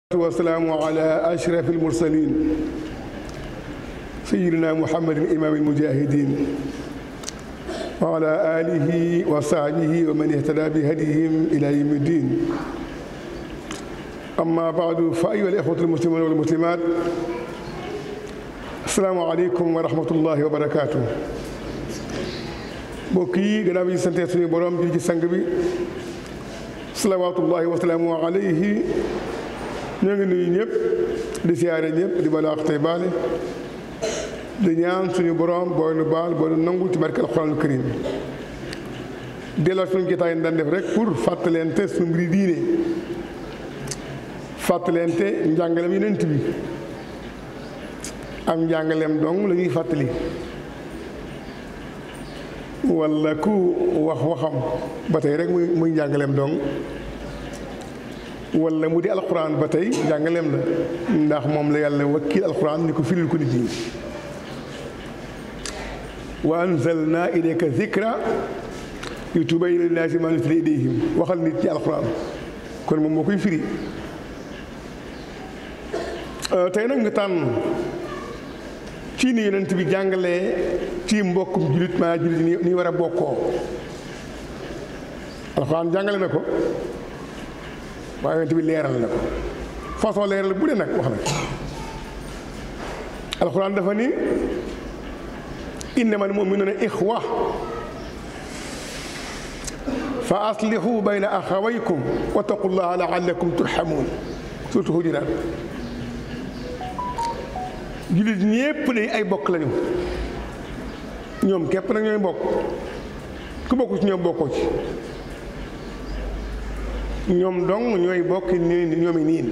والسلام على أشرف المرسلين سيدنا محمد إمام المجاهدين وعلى آله وصحبه ومن اهتدى بهديهم إلى يوم الدين أما بعد فأيها الإخوة المسلمون والمسلمات السلام عليكم ورحمة الله وبركاته mbokk yi gannaaw bi ñu santee suñu borom di ci sang bi salawaatullahi wa salaamu alayhi ñoo ngi nuyu ñëpp di siyaare ñëpp di balaax tey baale di ñaan suñu borom booy nu baal booy nu nangul ci barke alxuraanul karim delloo suñu jotaay daan def rek pour fàttalente suñu mbiri diine fàttalente njàngaleem yonent bi am njàngaleem dong la ñuy fàttali walla ku wax waxam ba tey rek muy muy njàngaleem dong walla mu di alxuraan ba tey njàngaleem la ndax moom la yàlla wakkil alxuraan ni ko firil ko nit ñi wa anzalna ilayka zikra li tubayyina linnaasi maa nuzzila ilayhim waxal nit ñi alxuraan kon moom moo koy firi tey nag nga tànn ci ni yonent bi jàngalee ci mbokkum jullit maa jullit ni war a bokkoo alxuraan jàngale na ko waaye yonent bi leeral na ko façon leeral bu dee nag wax na alxuraan dafa ni innamal mu'minuuna ixwa fa aslihu bayna axawaykum wattaqullaha laallakum turhamuun surtout Hujuraat jullit ñépp de ay bokk lañu ñoom képp nag ñooy bokk ku bokku ci ñoom bokkoo ci ñoom dong ñooy bokk ni ñoomi niin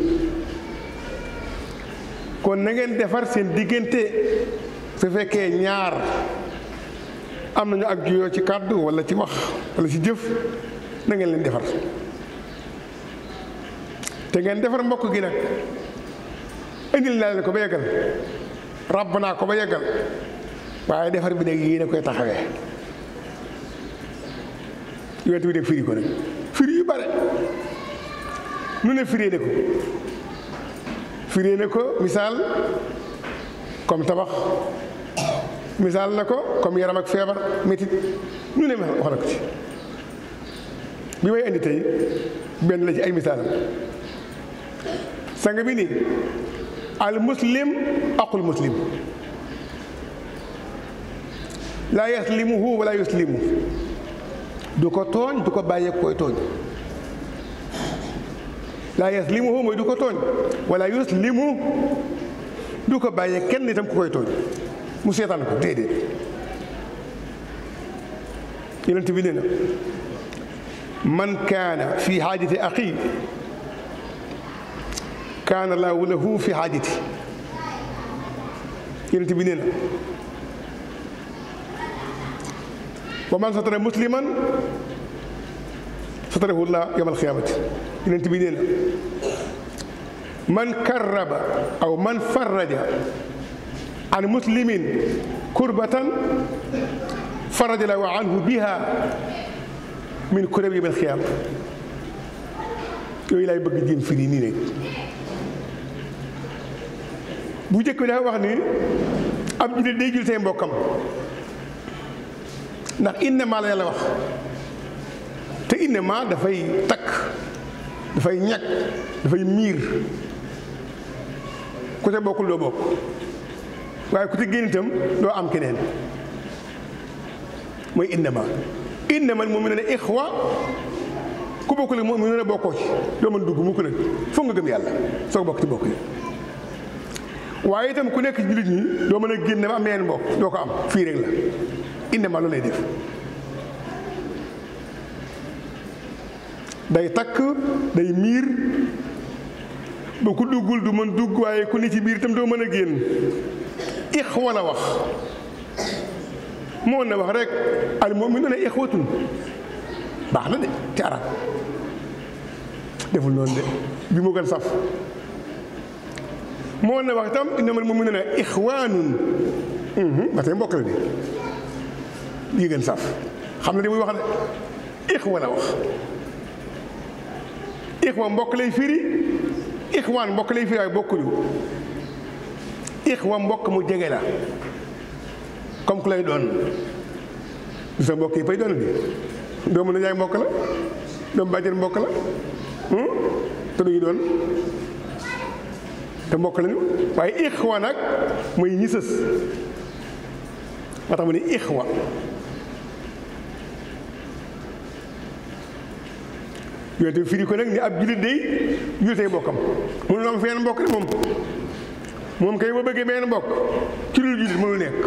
kon na ngeen defar seen diggante su fekkee ñaar am nañu ak juyoo ci kàddu walla ci wax walla ci jëf na ngeen leen defar te ngeen defar mbokk gi nag indil naa leen ko ba yeggal ràbb naa ko ba yeggal waaye defar bi nag yéen a koy taxawee yonent bi nag firi ko nag firi yu bare nu ne firee ne ko firee ne ko misaal comme tabax misaal na ko comme yaram ak feebar métit nu ne wax na ko ci bi may indi tey benn la ci ay misaalam sang bi nii al muslim aqul muslim laa yaslimuhu wala yuslimu du ko tooñ du ko bàyyee koy tooñ laa yaslimuhu mooy du ko tooñ wala yuslimu du ko bàyyee kenn itam ku koy tooñ mu seetaan ko déedéet yonent bi nee na man kaana fi xaajati axi kaana laahu lahu fi xaajati yonent bi nee na wa man satara musliman satarahu llah yawmal xiyaamati yonent bi nee na man karraba aw man farraja an muslimin kurbatan faraja lahu anhu biha min kurabi yawmal xiyaama yooyu laay bëgg jéem firi nii rek bu njëkk bi dafa wax ni ab jullit day jul tey mbokkam ndax innama la yàlla wax te innama dafay takk dafay ñàkk dafay miir ku te bokkul doo bokk waaye ku te génn itam doo am keneen mooy innama innama mu'minuuna ixwa ku bokkul moom mu ne bokkoo ci doo mën dugg mu ko nag foog nga gëm yàlla soo bokk ci bokk yi waaye itam ku nekk ci jullit ñi doo mën a génn ba am yeneen mbokk doo ko am fii rek la innama loolu lay def day takk day miir ba ku duggul du mën dugg waaye ku ne ci biir itam doo mën a génn ixwa la wax moo na wax rek al mu'minuuna ixwatun baax na de ci arab deful noonu de bi mu gën saf moo na wax itam innamal mu'minuuna ixwaanun ba tey mbokk la de yi gën saf xam na li muy wax de ixwa la wax ixwa mbokk lay firi ixwaan mbokk lay firi waaye bokkuñu ixwa mbokk mu jege la comme ku lay doon du sa mbokk yi fay doon bi doomu na yaay mbokk la doomu bàjjen mbokk la te duñu doon te mbokk lañu waaye ixwa nag mooy ñi sës moo tax mu ne ixwa yooyu firi ko nag ni ab jullit day jullit bokkam mënul am fenn mbokk de moom moom kay ba bëggee benn mbokk ci lu jullit mënul nekk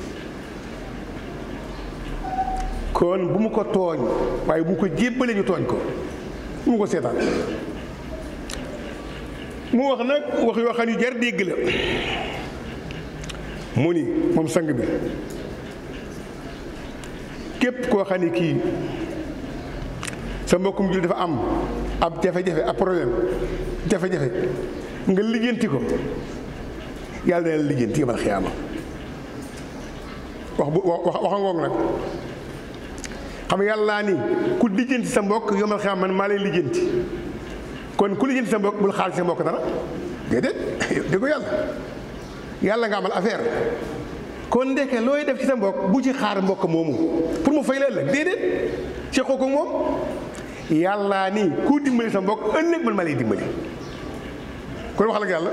kon bu mu ko tooñ waaye bu mu ko jébbalee ñu tooñ ko bu mu ko seetaan mu wax nag wax yoo xam ne jar dégg la mu ni moom sang bi képp koo xam ne kii sa mbokkum jullit dafa am ab jafe-jafe ab problème jafe-jafe nga lijjanti ko yàlla dana la lijjanti yamal xiyaama wax bu wax waxa ngoog nag xam nga yàlla ni ku lijjanti sa mbokk yomal xiyaama man maa lay lijjanti kon ku lijjanti sa mbokk bul xaal ci sa mbokk dara déedéet di ko yàlla yàlla nga amal affaire kon ndeke looy def ci sa mbokk bu ci xaar mbokk moomu pour mu fay la ëllëg déedéet ci ko moom yàlla ni ku dimbali sa mbokk ëllëg man ma lay dimbali kon waxal ak yàlla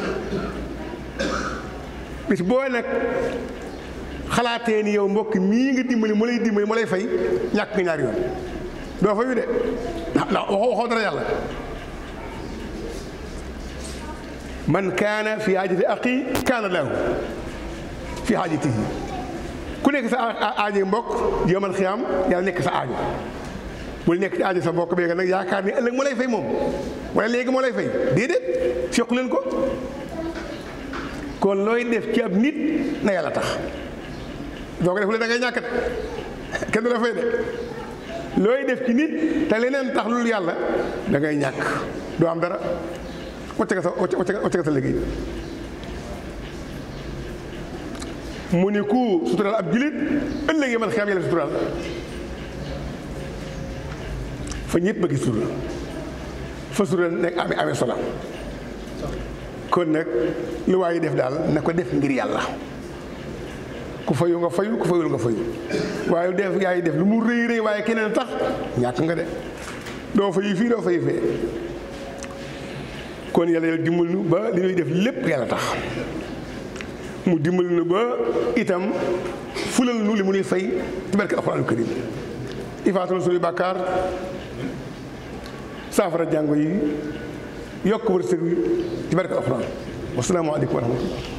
bis boo nag xalaatee ni yow mbokk mii nga dimbali mu lay dimbali mu lay fay ñàkk nga ñaari yoon doo fayu de ndax waxoo waxoo dara yàlla man kaana fi haajati aqi kaana lahu fi haajatihi ku nekk sa aajo mbokk yomal xiyaam yàlla nekk sa aajo bul nekk ci aajo sa mbokk bi nga nag yaakaar ni ëllëg moo lay fay moom wala léegi moo lay fay déedéet sequ leen ko kon looy def ci ab nit na yàlla tax doo ko def le da ngay ñàkk de kenn du la fay de looy def ci nit te leneen tax lul yàlla da ngay ñàkk doo am dara wacce nga sa wacce nga sa liggéey mu ni ku suturaal ab julit ëllëg yi man xiyam yàlla suturaal fa ñëpp bëgg sutura fa sutura nekk amee amee solo kon nag lu waaye def daal na ko def ngir yàlla ku fayu nga fayu ku fayul nga fayu waaye def yaay def lu mu rëy rëy waaye keneen tax ñàkk nga de doo fayu fii doo fayu fee kon yàlla yàlla dimbal nu ba li ñuy def lépp yàlla tax mu dimbal nu ba itam fulal nu li mu nuy fay ci barke alxuraanu karim ifaatul suñuy bàkkaar saafara jàngo yi yokk wërsëg wi ci barke alxuraan wasalaamu aleykum wa rahmatullah